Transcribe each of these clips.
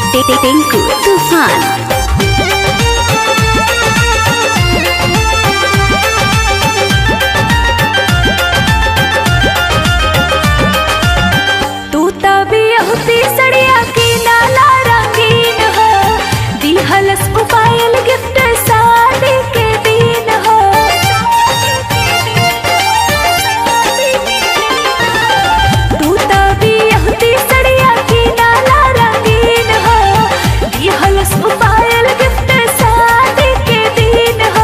टिंकू तूफान तू तभी होती सड़िया की नाला रंगीन हो दिहलस मोबाइल गिफ्ट शादी के दिन हो तू तभी होती सड़िया की नाला रंगीन हो दिहलस मोबाइल गिफ्ट शादी के दिन हो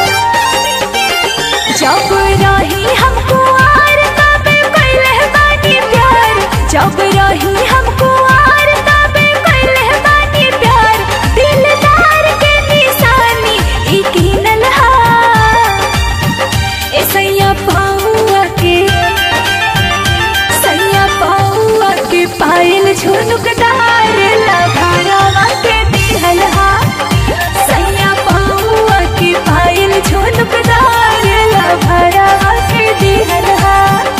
जब रही हमको आर तबे कैले बानी प्यार जब रही हमको आर तबे कैले बानी प्यार दिलदार के निशानी ई कीनल हा ए सैया पाऊआ के सैया पाऊआ के पायल झुनुकदार लभारावा के दिहल हा सैया पाऊआ के पायल झुनुकदार लभारावा के दिहल हा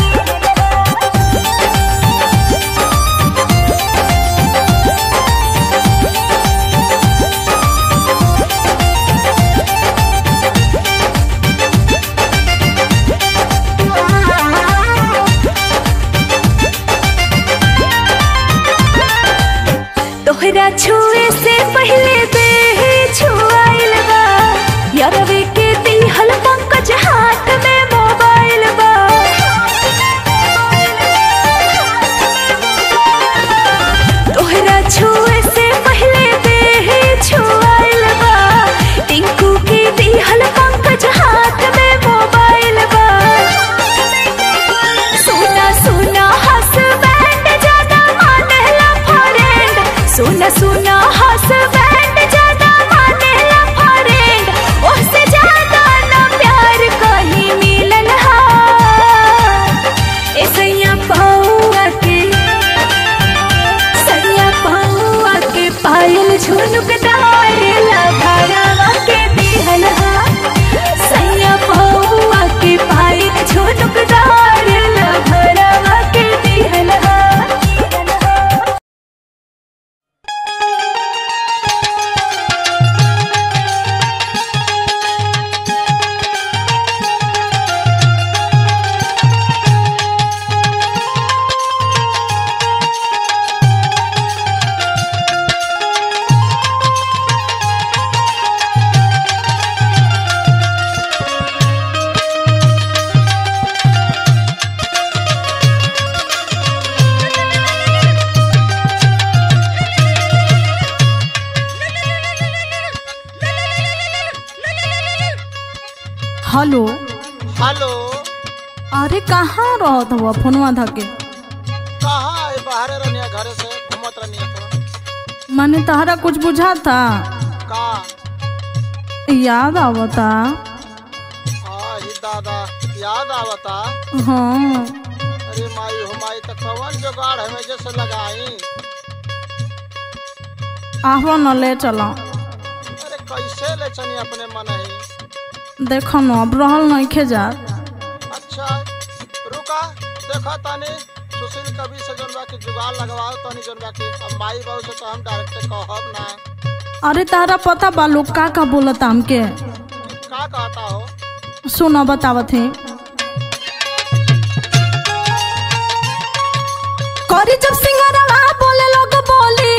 तोहरा छुए से पहले देह छुआइल बा यारवे के दिहल पंकज हाथ में मोबाइल बा तोहरा छुए से पहले देह छुआइल बा टिंकू के दिहल पंकज हाथ में मोबाइल बा सुना सुना हसबैंड ज्यादा मानेला फ्रेंड सुना सुना हसबैंड ज्यादा मानेला फ्रेंड उससे ज्यादा ना प्यार कहीं मिलन हा ए सैया पाऊआ के सैया पाऊआ के पायल झुनुकदार लभारावा के दिहल हा सैया पाऊआ के पायल झुनुकदार लभारावा के दिहल हा हेलो हेलो अरे कहाँ रहत हुआ फोनवा धके कहाँ है बाहर रहनिया घरे से घूमत रहनिया तो माने तहरा कुछ बुझा था का याद आवता हाँ ही दादा याद आवता हाँ अरे माई हो माई तो कवन जुगाड़ है मैं जैसे लगाई आहो न ले चलो अरे कैसे ले चनी अपने मन ही देखो न अब रहल नहीं खे जा अच्छा रुका देखा तानी सुशील कवि से जोनबा के जुगाड़ लगवाओ तानी जोनबा के अब माई बाबू से तो हम डायरेक्ट कहब ना अरे तारा पता बा लोग का का बोलता हमके का कहता हो सुनो बतावत है करी जब सिंगरवा बोले लोग बोली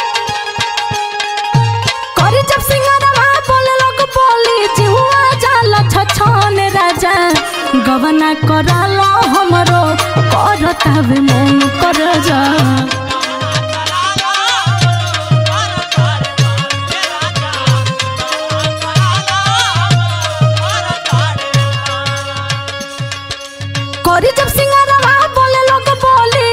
करी जब सिंगरवा बोले लोग बोली जिहुआ जाला छछन राजा गवना कराला हमरो करतावे मन कर जा करी जब सिंगरवा बोले लोग बोली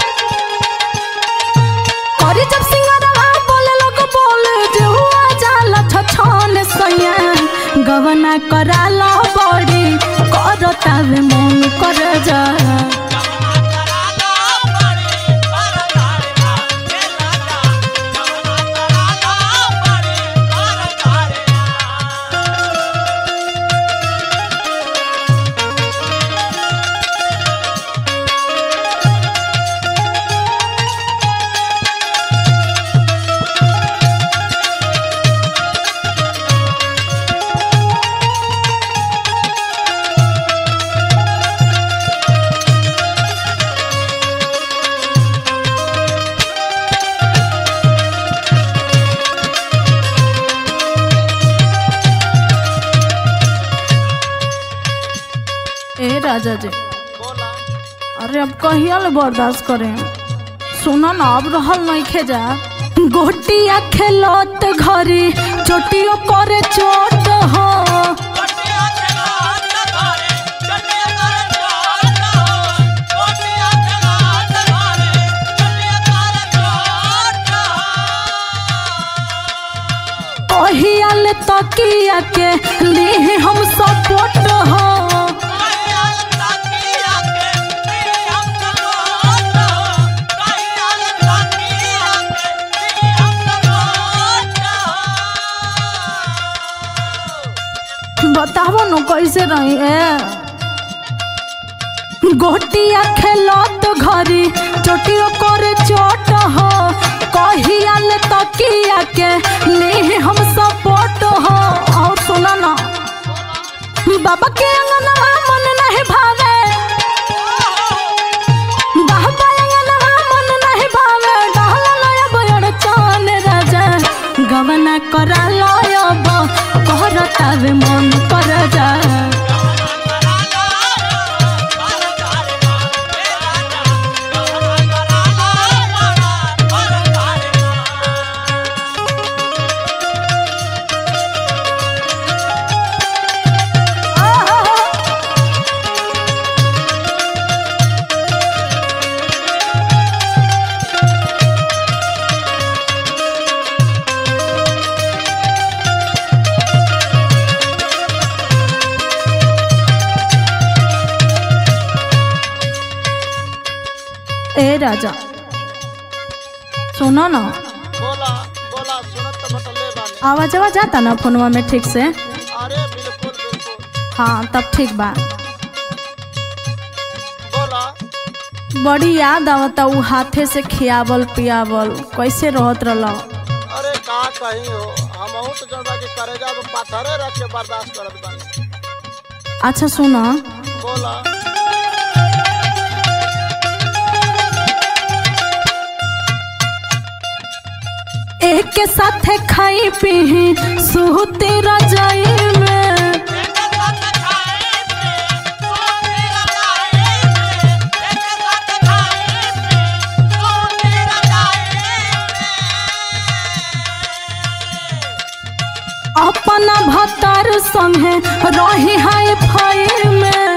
करी जब सिंगरवा बोले लोग बोले जिहुआ जाला छछन सैया गवना कराला बड़ी करतावे मन कर जा ए राजा जी बोला अरे अब कहिया ले बर्दाश्त करें सुनो ना अब रहल नहीं खे जा गोटिया खेलत घरी चोटियो करे चोट हो कहिया ले तकिया के ली हम सपोर्ट हो बताबो न कैसे रही है गोटिया खेलत घरी चोटियो करे चोट हो कहिया ले तकिया के ली हम सपोर्ट हो और सुना ना बाबा के अंगना मन नहीं भावे बाबा अंगना मन नहीं भावे डहला लया बयड़ चान राजा गवना करा लयब कहरतावे मन कर जा ए राजा सुनो ना बोला बोला सुनत तो बटले बानी आवाज आवाज आता ना फोनवा में ठीक से अरे बिल्कुल बिल्कुल हाँ तब ठीक बा बोला बड़ी याद आवता उ हाथे से खियावल पियावल कैसे रहत रहल अरे का कहीं हो हम तो जनता के करेजा पे पाथरे रख के बर्दाश्त करत बानी अच्छा सुनो बोला एक के साथे खाई पी सुहते रजाई में अपना भतार संगे रही हाय फाई में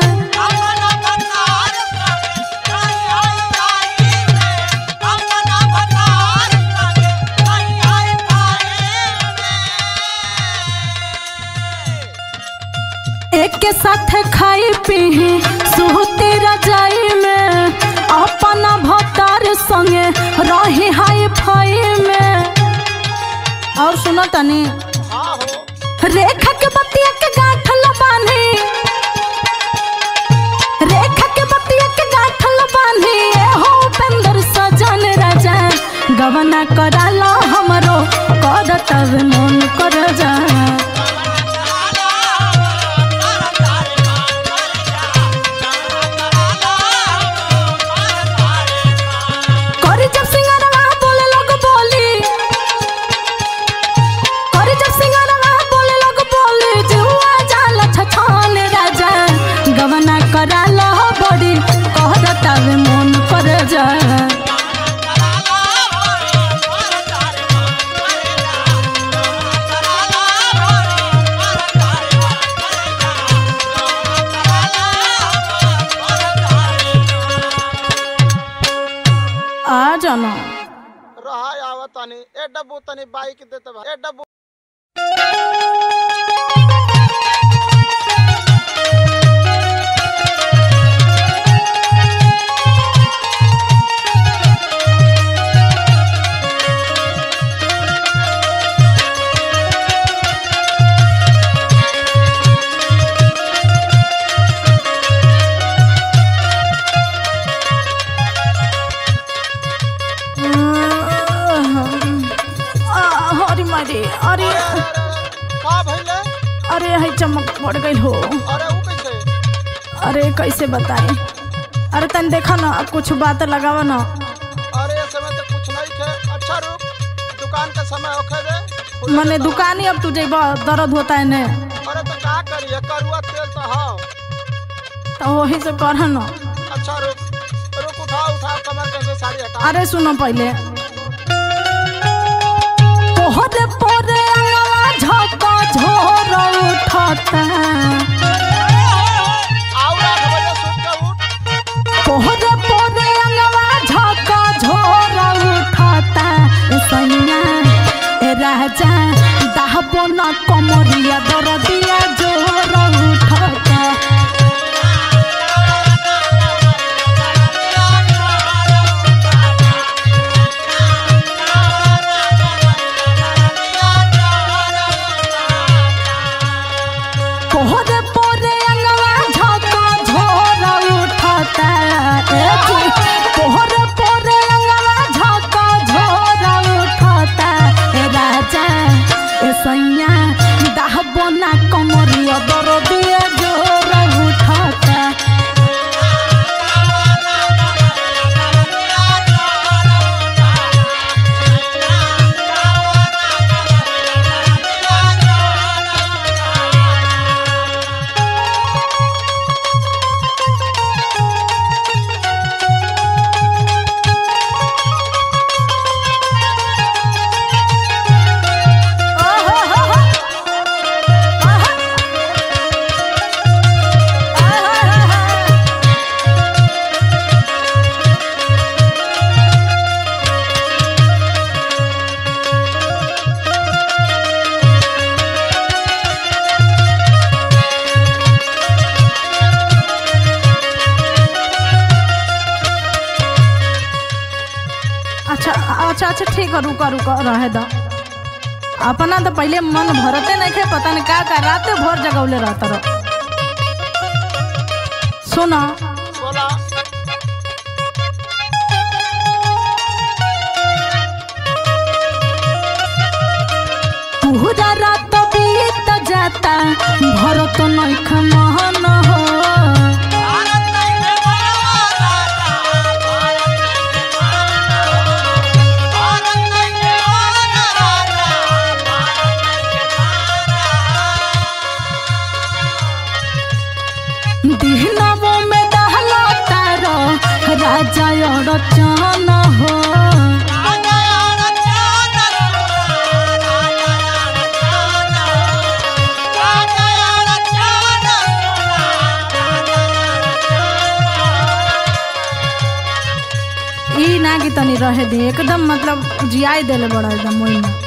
एक के साथ खाई पी सुहते रजाई में अपना भतार संगे रही हाय फाई में और सुनो तनी हाँ हो रेखा के बतिया के गांठ लबानी रेखा के बतिया के गांठ लबानी ए हो उपेंद्र सजन राजा गवना कराला हमरो करतव मन कर जा करी जब सिंगरवा बोले लोग बोली करी जब सिंगरवा बोले लोग बोली जुआ जाल छछान राजा गवना कराला बड़ी कहरतावे मन कर जा आ जाना रहा आवत तनी ए डब्बू तनी बाइक देते बा ए डब्बू हरी मारी अरे अरे अरे अरे का भइले अरे है चमक पड़ गई हो अरे ऊ कैसे अरे कैसे बताए अरे तन देखा ना कुछ बात लगावा ना अरे इस समय तो कुछ नहीं खे अच्छा रुक दुकान का समय होखे दे खुले मने तो दुकान ही अब तुझे बहुत दर्द होता है ने अरे तो का करिए करुआ तेल तो हाव तो वही से कर न अच्छा रुक रुक उठा उठा कमर कैसे साड़ी हटा अरे सुनो पहले तोहरे पोरे अंगवा झका झोर उठता आओ आठ बजे सुत के उठ तोहरे पोरे अंगवा झका झोर उठता ए सैया ए राजा दाहबो न कमरिया दरदिया जोर उठता तोहरे पोरे अंगवा झका झोर उठता ए जी तोहरे पोरे अंगवा झका झोर उठता ए राजा ए सैया दाहबो ना कमरिया दरदिया जोर उठता अच्छा अच्छा अच्छा ठीक है रुका रुका रहे दो अपना तो पहले मन भरते नहीं थे पता नहीं का का रात भर जगौले रहता रहो सुना बोला पूरा रात बीत जाता भरत नहीं खमहन हो दिहनवो में दहला तारो राजा और चान हो ई ना कि तनी रहे दे एकदम मतलब जियाई देले बड़ा एकदम मोई में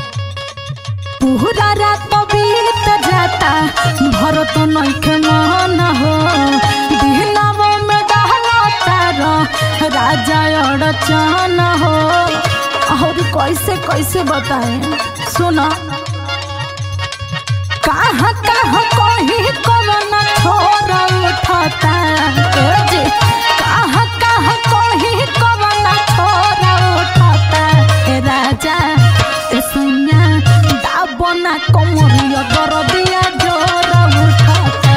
पूरा रात बीत जाता भरत नइखे मन हो दिहनावो में दहला तारो राजा और चान हो और कैसे कैसे बताए सुना कहाँ कहाँ कहीं कवन छोरा उठता ए जी कहाँ कहाँ कहीं कवन छोरा उठता ए राजा ए सुनिया दाबना कमरिया दरदिया जोर उठता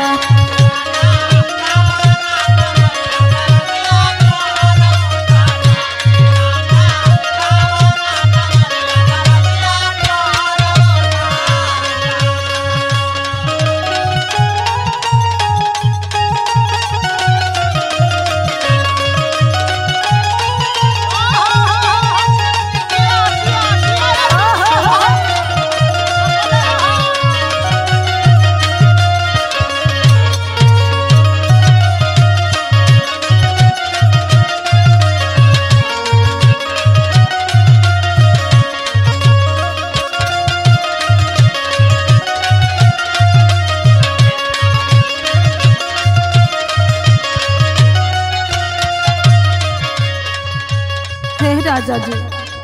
हे राजा जी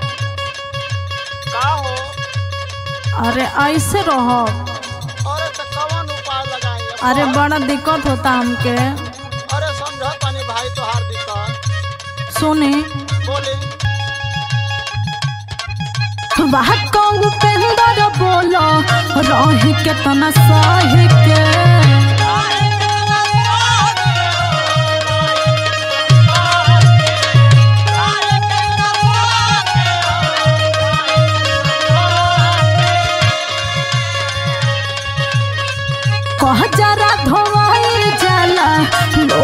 का हो अरे ऐसे रहो अरे तो कौन उपाय लगाई अरे बड़ा दिक्कत होता हमके अरे समझ पानी भाई तो हार दिक्कत सुने बोली वाह कहू पेंदर बोलो रही के तना सही के कह जरा धोवाई जाला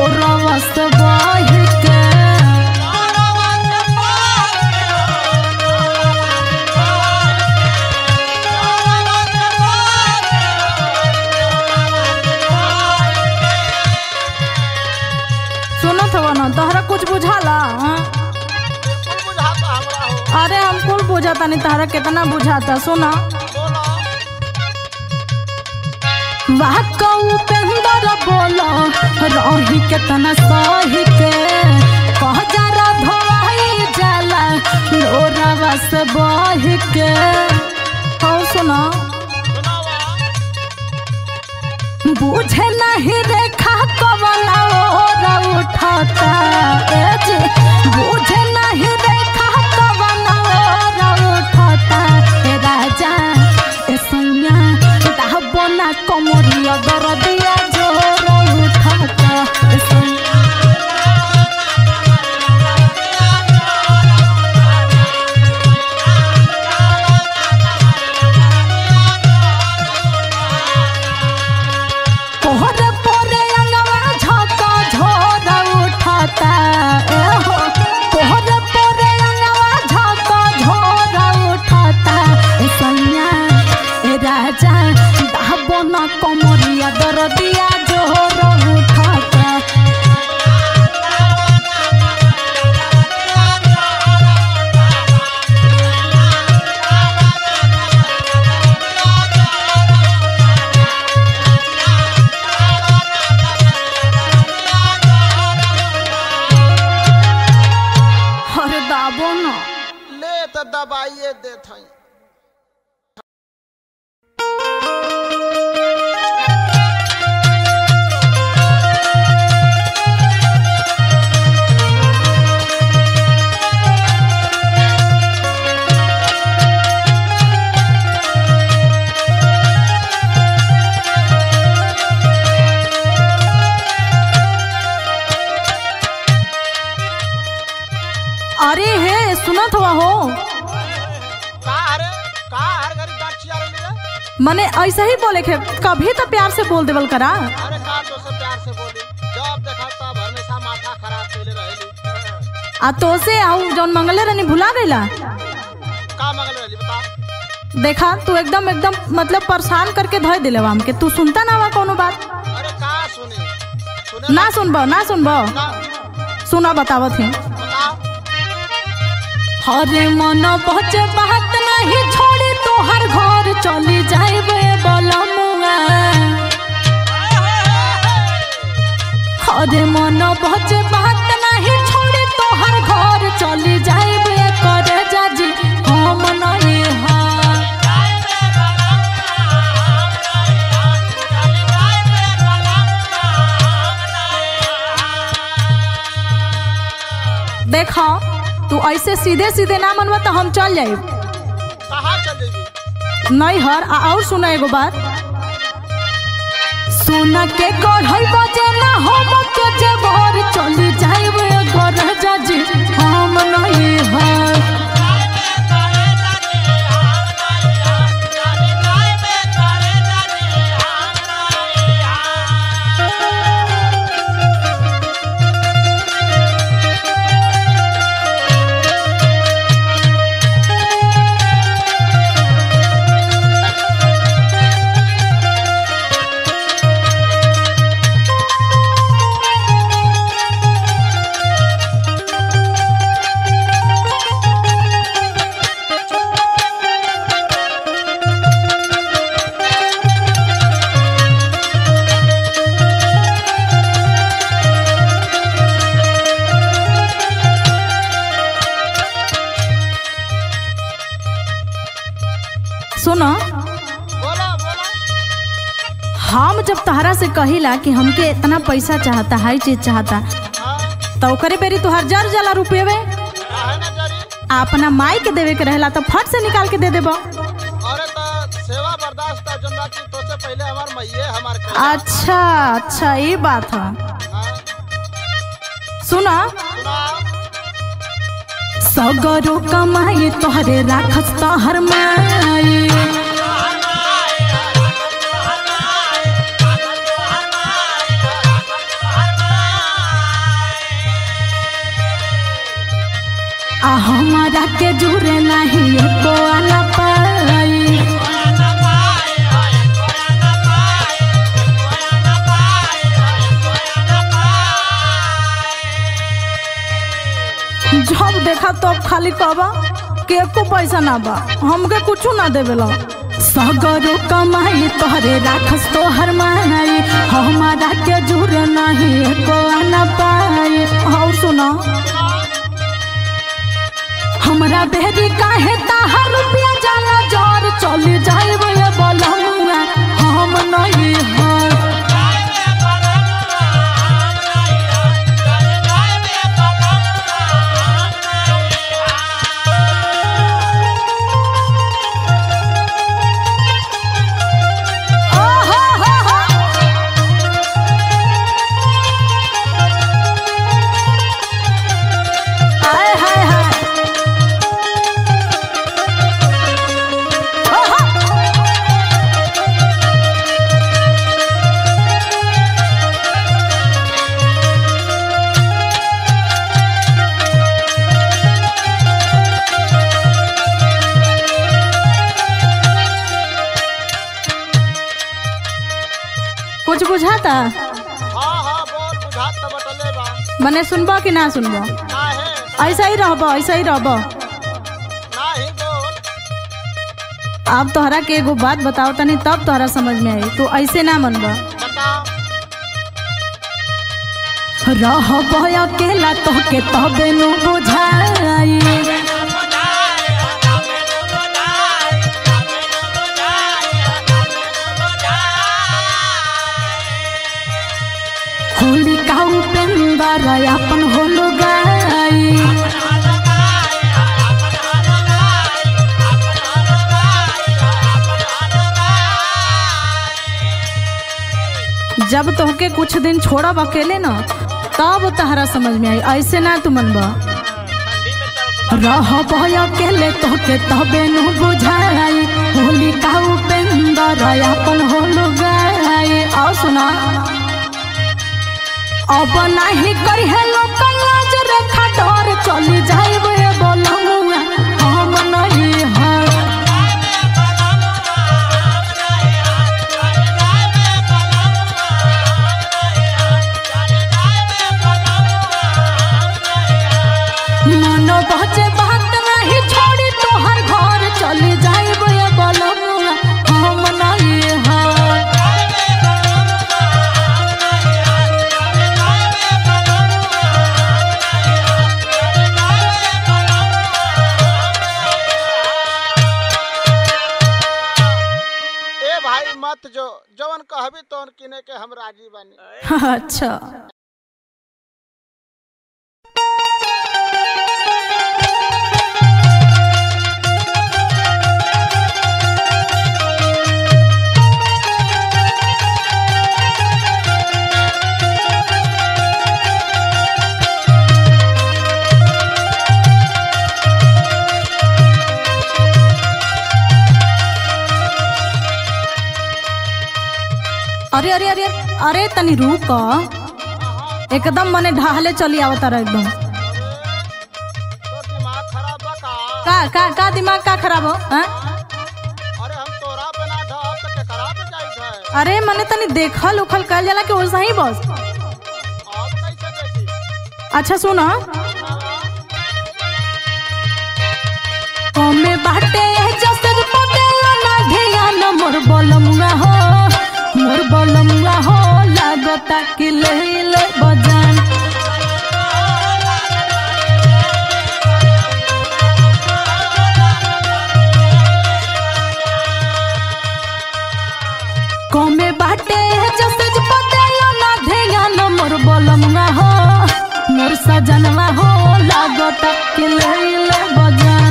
समझता नहीं तारा कितना बुझाता सुना बोलो वाह कऊ पेंदर बोलो रही कितना सही के कह जरा धोई जाला लोरावा से बह के हो सुना सुनावा बुझे नहीं रेखा कमला ओरा उठाता ए जी बुझे नहीं रेखा कमला ओरा उठाता ए राजा ए सैया दाहबो ना कमरिया दरदिया जोर उठाता ए सैया पोहरे पोरे अंगवा झका झोरा उठाता ए हो पोहरे पोरे अंगवा झका झोरा उठाता ए सैया ए राजा दाहबो ना कमरिया दरदिया जोर उठाता अरे दाबो ना ले तो दबाइए देत हई अरे हे सुनत हुआ हो का अरे का हर घड़ी दांत चिया रही रे मने ऐसे ही बोले के कभी तो प्यार से बोल देवल करा अरे का तो से प्यार से बोली जब देखा तब हमेशा माथा खराब कैले रहेली आ तो से आऊ जौन मंगले रहनी भुला गईला का मगल रहली बता देखा तू एकदम एकदम मतलब परेशान करके धोए दिले हम के तू सुनता ना हुआ कोनो बात अरे का सुनी सुने ना सुनबो ना सुनबो ना सुना बतावत ही बताओ हरे मन बच बात नहीं छोड़ी तोहर घर चली जाइबे बलमुआ हरे मन बच बात नहीं छोड़ी तोहर घर चली जाइबे करे जाजी हम नहीं हार देखो तू ऐसे सीधे सीधे ना मनवा तो हम चल जाइब कहाँ चल जेबी नहीं हर आ और सुना एगो बात सोना के गढ़ई बजे ना हम के जे भोर चली जाइबे घर जाजी हम नहीं हर सुनो बोलो बोलो हम जब तहरा से कहिला कि हमके इतना पैसा चाहता हाई चीज चाहता हाँ तो ओकरे बेरी तुहार जर जला रुपये काहे ना जरी आ अपना माई के देवे के रहेला तो फट से निकाल के दे देबो अरे तो सेवा बर्दाश्त था जोन बाकी तो से पहले हमार मैये हमार कइला। अच्छा अच्छा ये बात है हाँ, सुना सुनाओ सगरो कमाई तोहरे राखस तोहर माई आ हमारा के जुरे नहीं एको आना पाई जब देखा तब खाली कहबा के एको पैसा ना बा हमके कुछ ना देवेला सगरो कमाई तोहरे राखस तोहर माई हमारा के जुर नहीं एको आना पाई और सुना हमरा बेरी काहे ताहर रुपया जाला जर चली जाइब ये बलहुआ हम नहीं हर ओहो हो हो हाय हाय हाय ओहो कुछ बुझाता हाँ हाँ बोल बुझात तो बटले बा मने सुनबो कि ना सुनबो काहे ऐसा ही रहबो ऐसा ही रहबो नाही बोल अब तोहरा के एगो बात बताओ तनी तब तोहरा समझ में आई तू ऐसे ना मनबो बताओ रहबो अकेला तोहके तबे नु बुझाई होली का उपेंद्र अपन होलो गाई जब तोहके कुछ दिन छोड़ब अकेले न तब तहरा समझ में आई ऐसे ना तू मनबा रह अकेले तोहके तबे नु बुझाई होली का उपेंद्र अपन होलो गाई और सुना अब नाही करी है लोग लाज रेखा डर चली जाइब ए बोलमुआ हम नहीं है मन बचे बात नहीं छोड़ी तोहर घर चली जाइब ए बोलमुआ हम नहीं है ए भाई मत जो जवन कहबी तवन किने के हम राजी बानी अच्छा अरे अरे अरे अरे तनी रुक एकदम मने ढाहले चली आवता रहा एकदम तो दिमाग खराब बा का का का का दिमाग का खराब हो हाँ? अरे हम तोरा पे ना ढहब तो केकरा पे जाइत है अरे मने तनी देखल उखल कल जाला कि वैसा ही बस अब कैसे देखी अच्छा सुनो कमे बाटे जसर पदेला ना ध्यान मोर बलमुआ हो मोर बलमुआ हो लागता कि ले ले बजान कमे बाटे जसर पदेला ना ध्यान मोर बलमुआ हो मोर सजनवा हो लागता कि ले ले बजान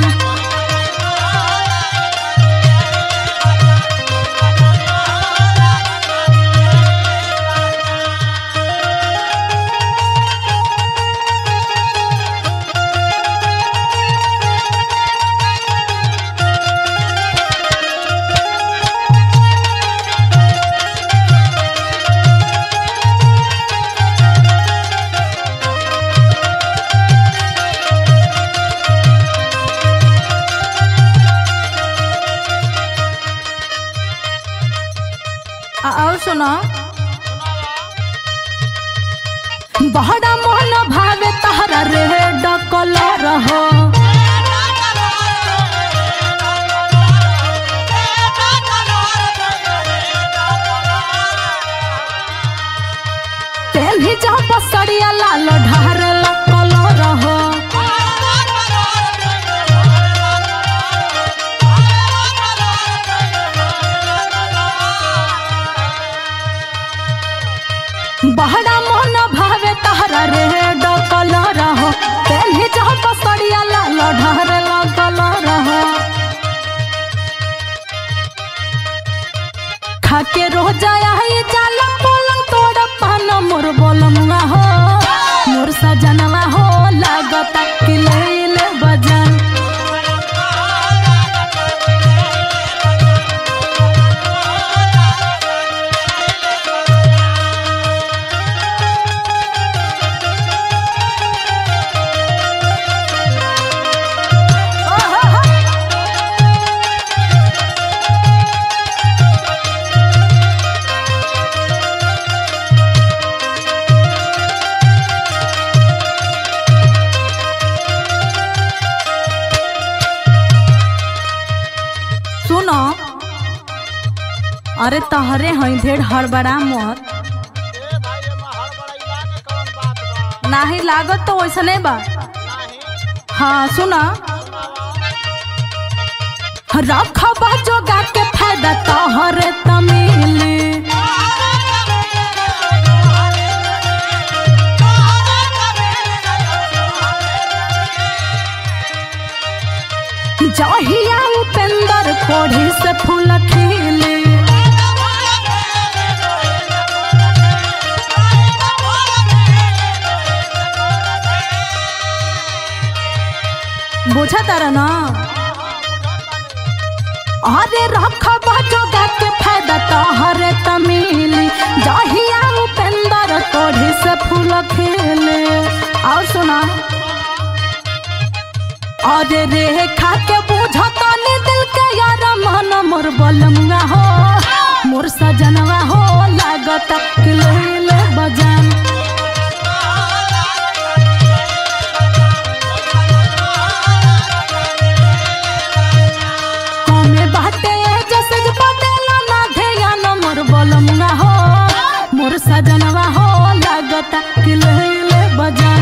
आ- और सुनो बहरा मन भावे तहरा रे डकल रहो बसड़िया लाल ढारेला कलर हो बहरा मन भावे तहरा रेड कलर हो पेन्ही जह बसड़िया लाल ढारेला कलर हो खाके रोजा आई जाला पलंग तोड़ पान मोर बोलमुआ हो मोर सजनवा हो लागता कि ले ले बजन सुनो अरे तहरे हई ढेर हड़बड़ा मत ए भाई ये में हड़बड़ाइला के कौन बात बा नाही लागत तो वैसने बा नाही हाँ सुना सुनावा रखबा जोगा के फायदा तोहरे तमिली जहिया उपेंद्र कोढ़ी से फूल खिली बुझा तारा ना अरे रखबा जोगा के फायदा तोहरे तमिली जहिया उपेंद्र कोढ़ी से फूल खिले और सुना अरे रेखा के बुझता नी दिल के यार मन मोर बलमुआ हो मोर सजनवा हो लागत कि ले ले बजान कमे बाटे जैसे जे बदला ना ध्यान मोर बलमुआ हो मोर सजनवा हो लागत कि ले ले बजान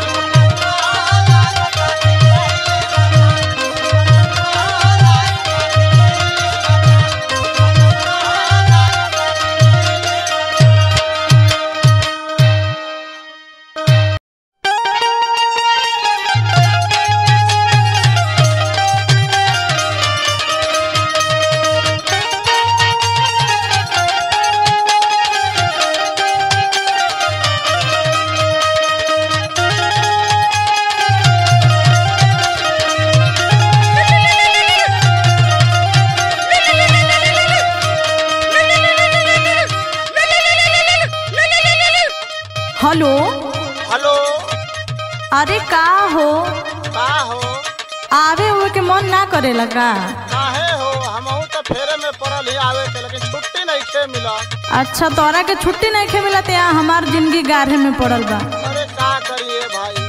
हेलो हेलो अरे का हो का हो आवे हुए के मन ना करे लगा काहे हो हमहू तो फेरे में पड़ल ही आवे के लेकिन छुट्टी नहीं खे मिला अच्छा तोरा के छुट्टी नहीं खे मिलत यहाँ हमार जिंदगी गाढ़े में पड़ल बा अरे का करिए भाई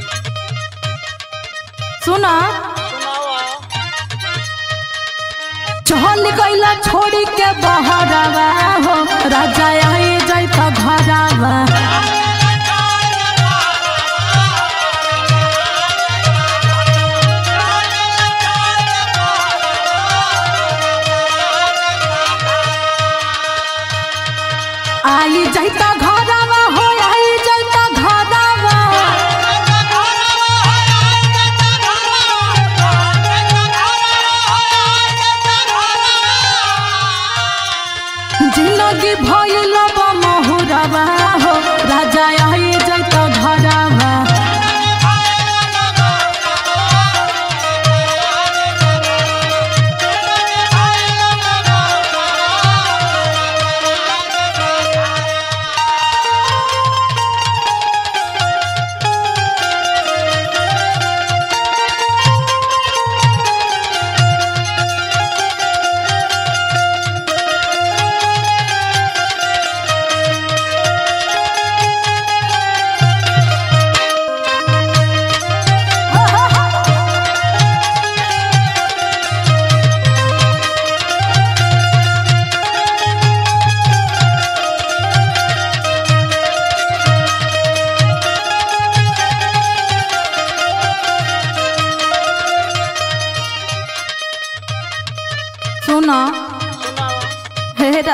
सुना सुनावा चल गईला छोड़ी के बहरावा हो राजा आई जाई तो घरावा आई जाई तो घरावा हो आई जाई तो घरावा जिंदगी भइल बा महुरवा हो राजा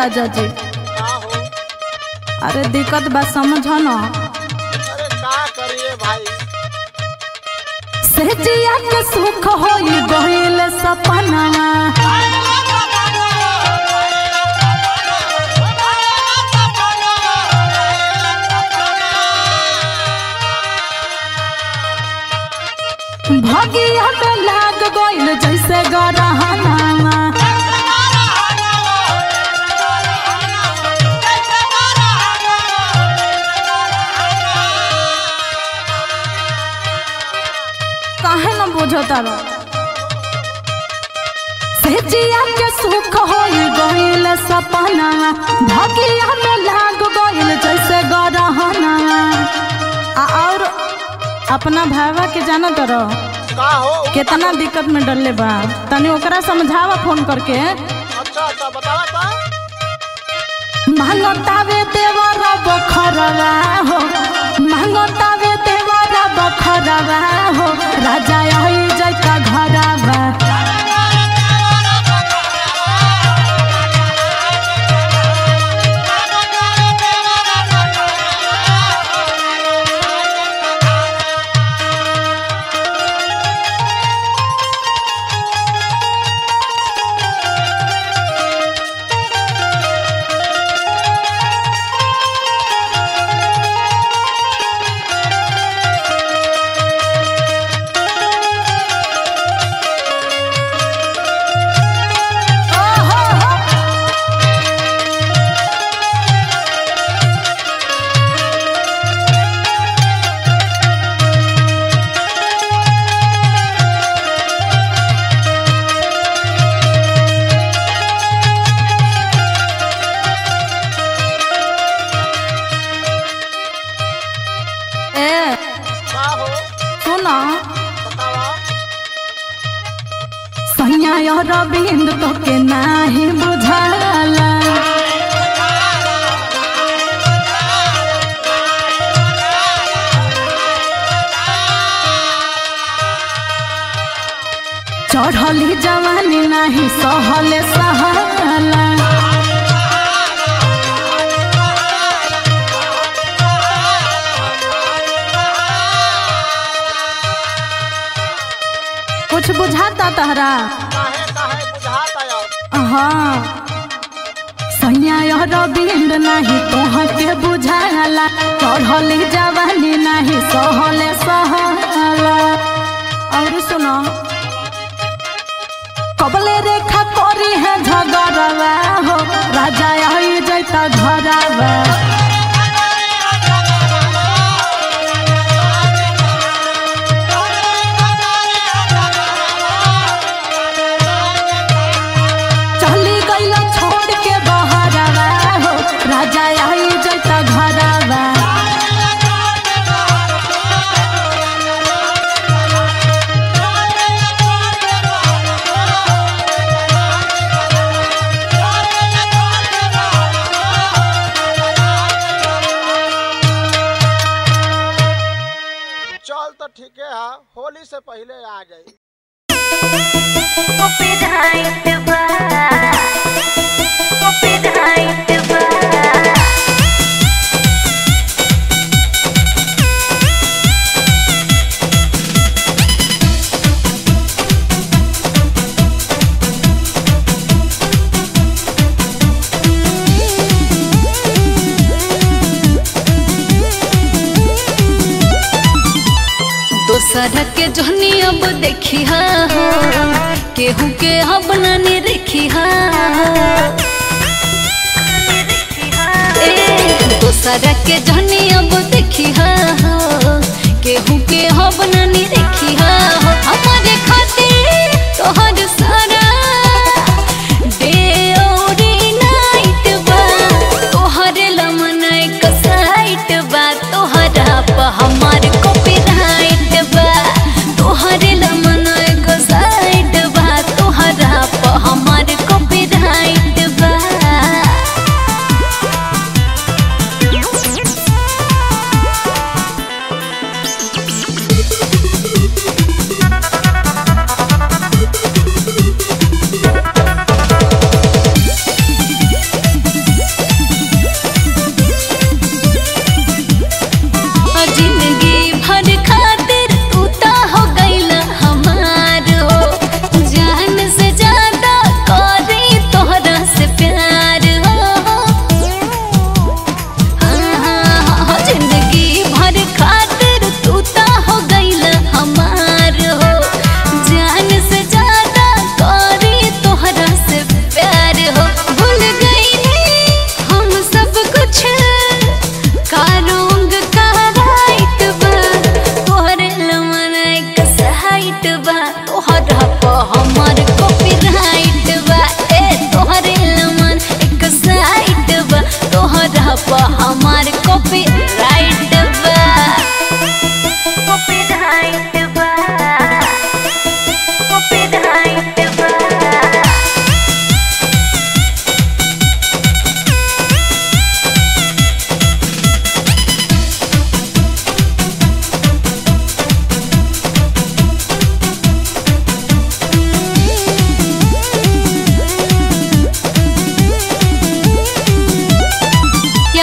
राजा जी का हो अरे दिक्कत बा समझ न अरे का करिए भाई सेजिया के सुख होई गइल सपना भगिया में लाग गइल जैसे गरहना काहे न बुझता रो सेजिया के सुख होई गइल सपना भगिया में लाग गइल जैसे गरहना आ और अपना भावा के जानत रहो का हो कितना दिक्कत में डरले बा तनी ओकरा समझावा फोन करके अच्छा अच्छा बतावा ता मांगतावे देवरा बखरवा हो मांगतावे देवरा बखरवा हो राजा आई जैका घरवा ए का हो सुना बतावा सैया अरविंद तो के नाही बुझाला चढ़ली जवानी नाही सहले सहाला कुछ बुझाता तहरा काहे काहे बुझात आयो हाँ सैया अरविंद नाही तोह के बुझाला चढ़ली जवानी नाही सहले सहाला और सुनो कबले रेखा करी है झगड़वा हो राजा आई जैता घरवा चली गईला छोड़ के बहरवा हो राजा आई जैता घरवा चल तो ठीक है होली से पहले आ जाई दोसर के जहनी अब देखी हा हो केहू के अब नानी देखी हा ए दोसर के जहनी अब देखी हा हो केहू के अब नानी देखी हा हो हमारे खातिर तोहर सारा डे और नाइट बा तोहर लमन एक साइट बा तोहरा पर हमार कॉपीराइट बा तोहर लमन एक साइट बा तोहरा पर हमार कॉपीराइट बा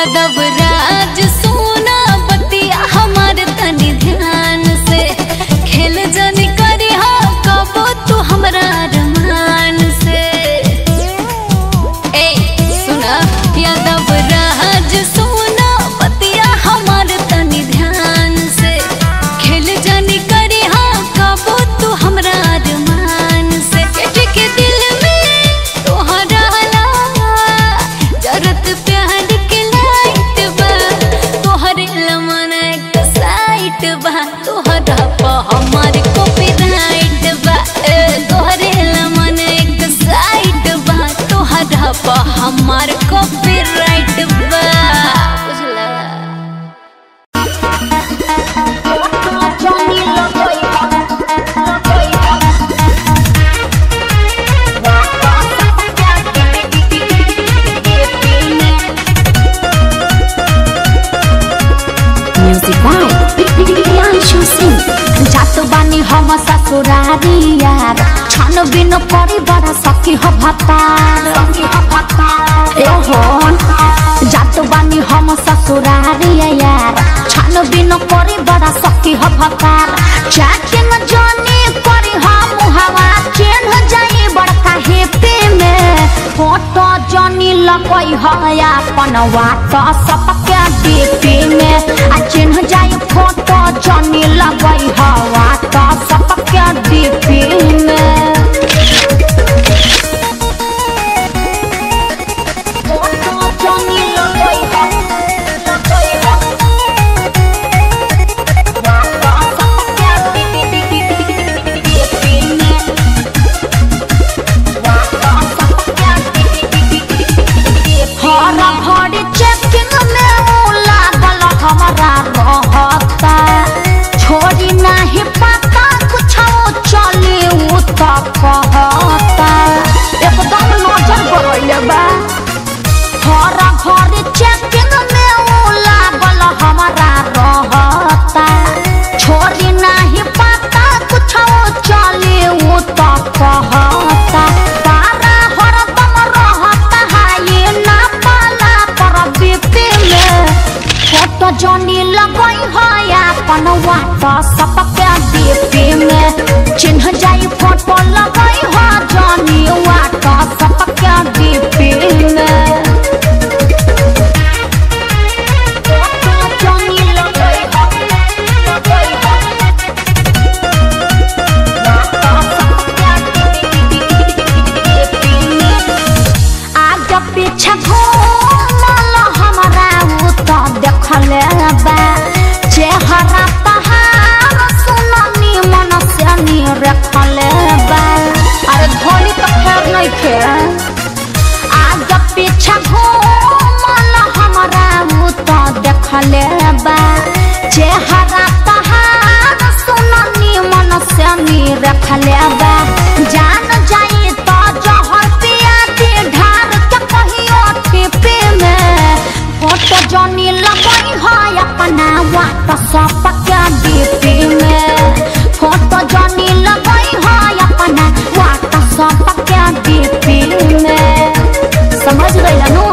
यादव राज सोना बतिया हमार तनी ध्यान से खेल जनी करी हा कबो तू हमरा रमान से ए सुना यादव राज सोना बतिया हमार तनी ध्यान से खेल जनी करी हा कबो तू हमरा रमान से के के दिल में तोहरा ला जरत प्यार के लाइट बा तोहरे लमन एक साइट बा तोहरा पा हमार कॉपीराइट बा ए, तोहरे लमन एक साइट बा तोहरा पा हमार कॉपीराइट बा बुझला म्यूजिक बाय प्रियांशु सिंह जात बानी हम ससुरारी यार छन बिन परी बड़ा सखी हो भतार ए होन जात बानी हम ससुरारी यार छन बिन परी बड़ा सखी हो भतार चैटिंग जानी करी हम हवा चेन जाई बड़का हेपे में फोटो जानी लगई है अपन वाट सबके डीपी में आ चिन्ह जाई फोटो जानी लगई है वाट सबके डीपी में फोटो जानी लगई है लगई है वाट सबके डीपी में हरा भरी चेकिंग में ऊ लागल हमारा रहता छोड़ी नहीं पता कुछ चले ऊ तो कहता एकदम नजर गरैले बा हरा भरी चेकिंग में ऊ लागल हमारा रहता छोड़ी नहीं पता कुछ चले ऊ तो कहता तारा हरदम रहता है ये ना पाला पर बीपी में फोटो जनी लगई है अपन वाट सबके डीपी में चिन्ह जाई फोटो लगई है जनी वाट सबके डीपी में फोटो जनी लगई है लगई है आगे पीछे घूमल हमरा उ तो देखले बा चेहरा तहार सुननी मन से नी रखले बा अरे धोनी तो खैर नहीं खे आगे पीछे घूमल हमरा उ तो देखले बा चेहरा तहार सुननी मन से नी रखले बा जान जाई तो जहर पिया दे ढार के कहियो टिपे में फोटो जनी लगई है अपना वाट सब के डीपी में फोटो जनी लगई है अपना वाट सब के डीपी में समझ गइला नु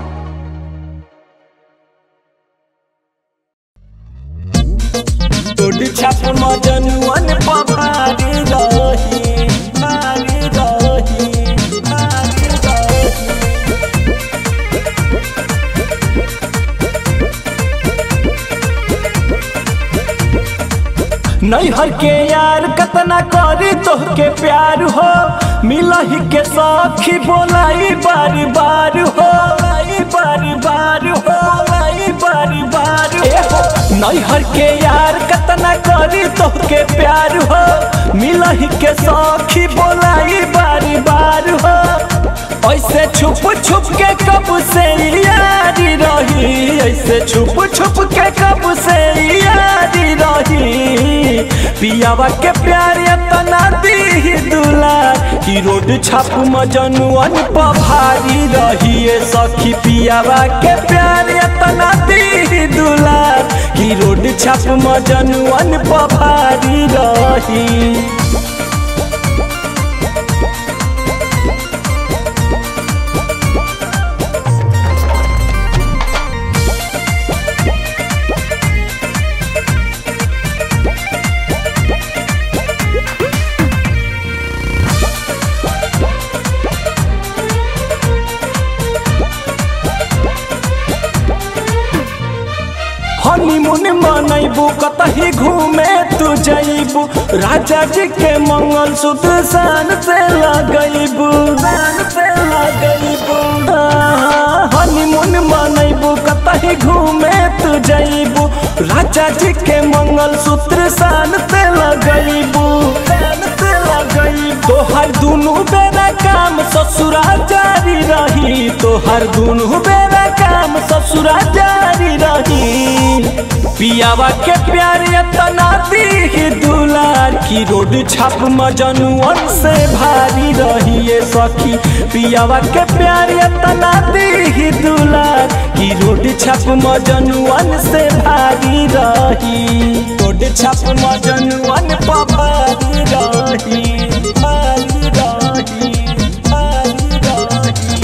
तोड़ छाप मजनुअन पभारी रही भारी रही भारी रही नैहर के यार कतना करी तोहके प्यार हो मिलही के सखी बोलाई बार बार हो लाई बार बार हो लाई बार बार हो नैहर के यार कतना करी तोहके प्यार हो मिलही के सखी बोलाई बार बार हो ऐसे छुप छुप के कब से यारी रही ऐसे छुप छुप के कब से यारी रही पियावा के प्यार तना दी दुलार की रोड छाप मजनुअन पभारी रही ए सखी पियावा के प्यार तना दी दुलार की रोड छाप मजनुअन पभारी रही बनैबू कतही घूमे तू जैबू राजा जी के मंगल सूत्र शान से लगैबू शान से लगैबू हनीमून मनैबू कतही घूमे तू जैबू राजा जी के मंगल सूत्र शान से लगैबू शान से लगैबू तोहर दुनू बेरा काम ससुरा जारी रही तोहर दुनू बेरा काम ससुरा जारी रही पियावा के प्यार तना दी दुलार की रोड छाप मजनुअन से भारी रही ये सखी पियावा के प्यार तना दी दुलार की रोड छाप मजनुअन से भारी रही रोड छाप मजनुअन पर भारी रही भारी रही भारी रही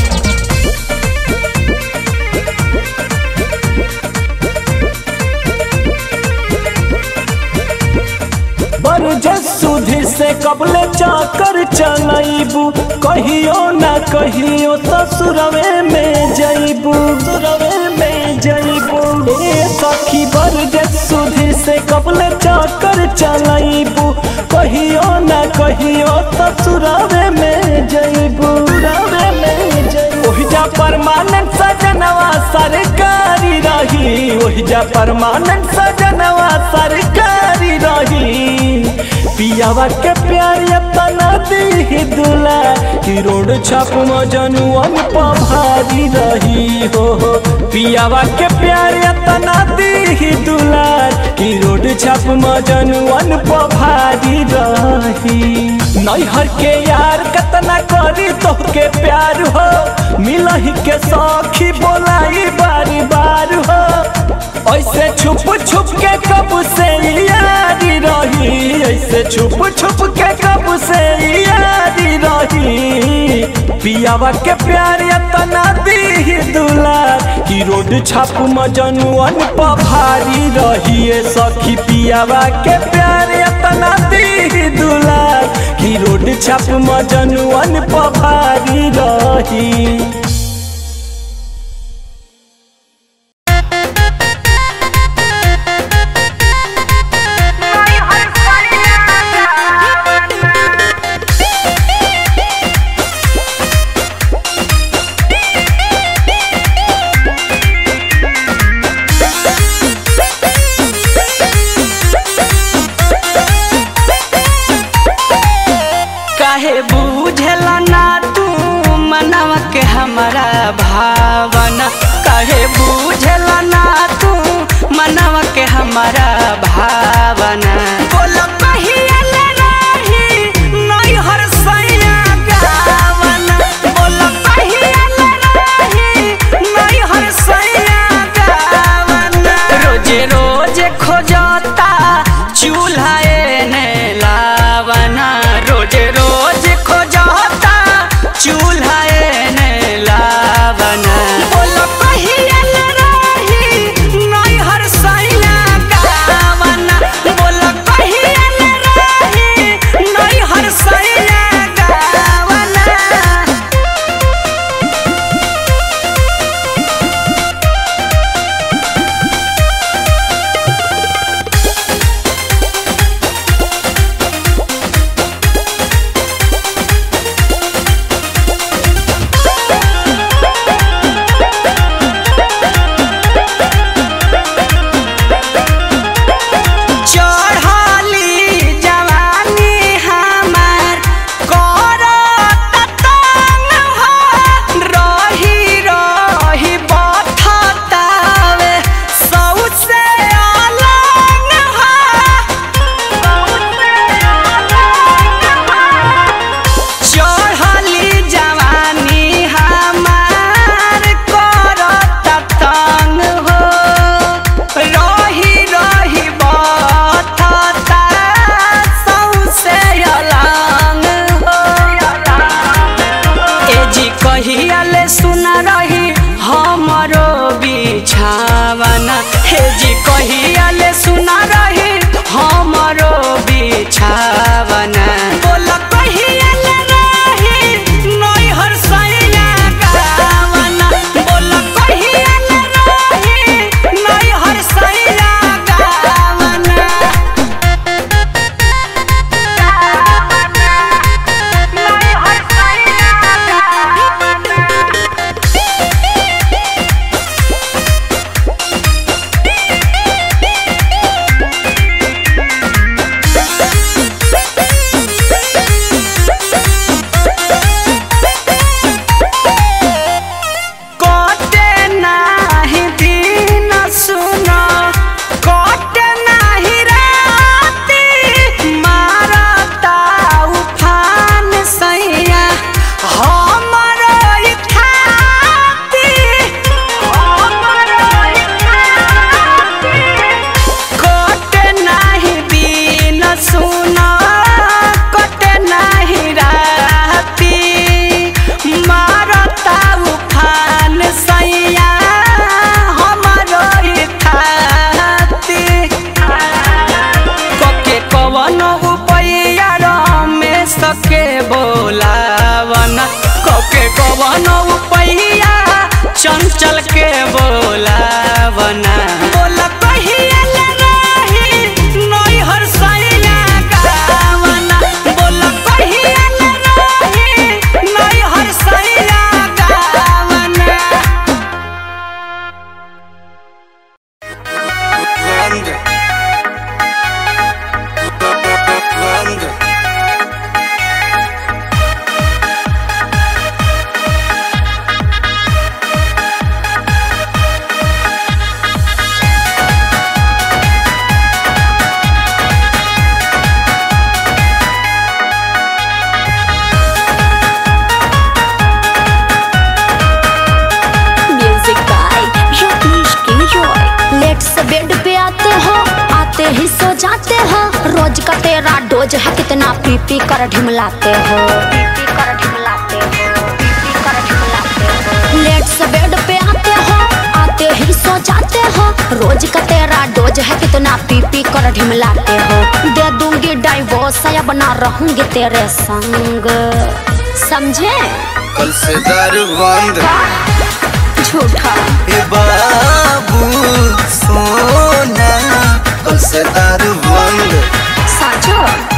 बरजस सुधि से कबले चाकर चलैबू कहियो ना कहियो ससुरवे में जैबू सुरवे में जैबू ए सखी बरजस सुधि से कबले चाकर चलैबू कहियो ना कहियो ससुरवे में जैबू सुरवे में जैबू ओहिजा परमानेंट सजनवा सरकारी रही ओहिजा परमानेंट सजनवा सरकारी रही पियावा के प्यार तना दी दुला कि रोड छाप मजनुअन पर भारी रही हो हो। पियावा के प्यार तना दी दुला कि रोड छाप मजनुअन पर भारी रही नैहर के यार कतना करी तोहके प्यार हो मिलही के सखी बोलाई बारी बार हो ऐसे छुप छुप के कब से यारी रही ऐसे छुप छुप के कब से यारी रही पियावा के प्यार तना दी दुलार कि रोड छाप मजनुअन पर भारी रही ए सखी पियावा के प्यार तना दी दुलार कि रोड छाप मजनुअन पर भारी रही काहे बूझला ना तू मनवा के हमारा भावना काहे बूझला ना तू मनवा के हमारा भावना बोला कहिया ले रही नैहर सैया गावना बोला कहिया ले रही नैहर सैया गावना रोजे रोजे खोजता चूल्हा एने लावना रोजे रोज खोजता चूल्हा एने लावना बोलो कहिया ले रही नैहर सैया गावना कवनो पहिया चंचल के बोलावना बोला कहिया ले रही नई हर सैया गावना बोला कहिया ले रही नई हर सैया गावना Rwanda. Rwanda. Music by Ratnesh K Roy late से बेड पे आते हो आते ही सो जाते हो रोज का तेरा डोज है कितना पी पी कर ढिमलाते हो पी कर ढिमलाते हो पी कर ढिमलाते हो लेट से बेड पे आते हो आते ही सो जाते हो रोज का तेरा डोज है कितना पी पी कर ढिमलाते हो दे दूंगी डाइवोर्स या बना रहूंगी तेरे संग समझे कल से दारू बंद झूठा ए बाबू सोना कल से दारू बंद साचो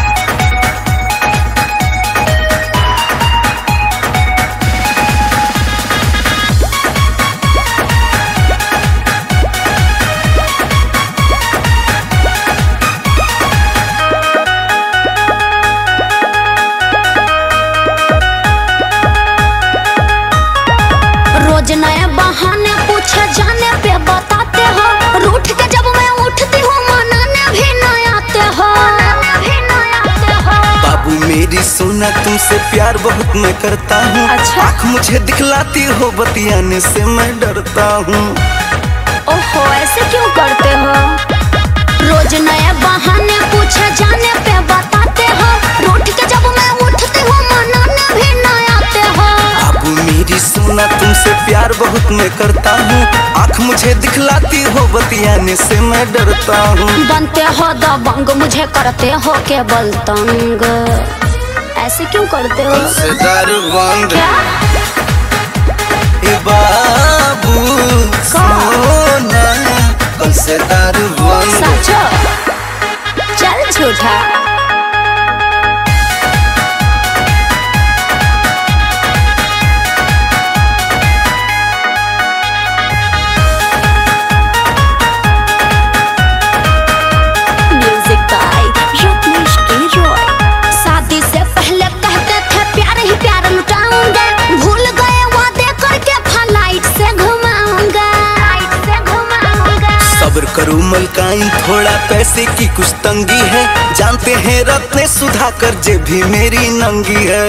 रोज नए बहाने पूछे जाने पे बताते हो रूठ के जब मैं उठती हूँ मनाने भी न आते हो भी न आते हो बाबू मेरी सोना तुमसे प्यार बहुत मैं करता हूँ अच्छा। आँख मुझे दिखलाती हो बतियाने से मैं डरता हूँ ओहो ऐसे क्यों करते हो रोज नए बहाने पूछे जाने पे बताते हो रूठ के जब मैं उठती हूँ मनाने भी न आते हो बाबू मेरी सोना तुमसे प्यार बहुत मैं करता हूँ आँख मुझे दिखलाती हो बतियाने से मैं डरता हूँ बनते हो दबंग मुझे करते हो केवल तंग ऐसे क्यों करते हो कल से दारू बंद क्या ए बाबू सोना कल से दारू बंद साचो चल झूठा music by Ratnesh K Roy शादी से पहले कहते थे प्यार ही प्यार लुटाऊंगा भूल गए वादे करके फ्लाइट से घुमाऊंगा फ्लाइट से घुमाऊंगा सब्र करो मलकाइन थोड़ा पैसे की कुछ तंगी है जानते हैं रत्ने सुधा कर जे भी मेरी नंगी है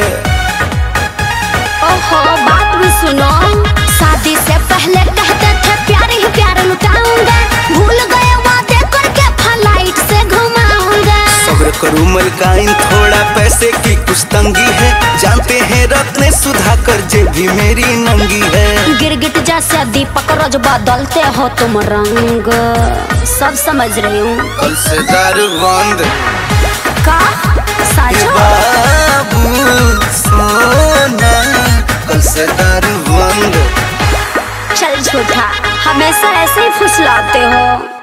ओहो बात भी सुनो शादी से पहले कहते थे प्यार ही प्यार लुटाऊंगा भूल गए वादे करके फ्लाइट से घुमाऊंगा सब्र करो मलकाइन थोड़ा पैसे की कुछ तंगी है जानते हैं रत्ने सुधा कर जे भी मेरी नंगी है गिरगिट जैसे दीपक रोज बदलते हो तुम रंग सब समझ रही हूँ कल से दारू बंद का ए साचो बाबू सोना कल से दारू बंद चल झूठा हमेशा ऐसे ही फुसलाते हो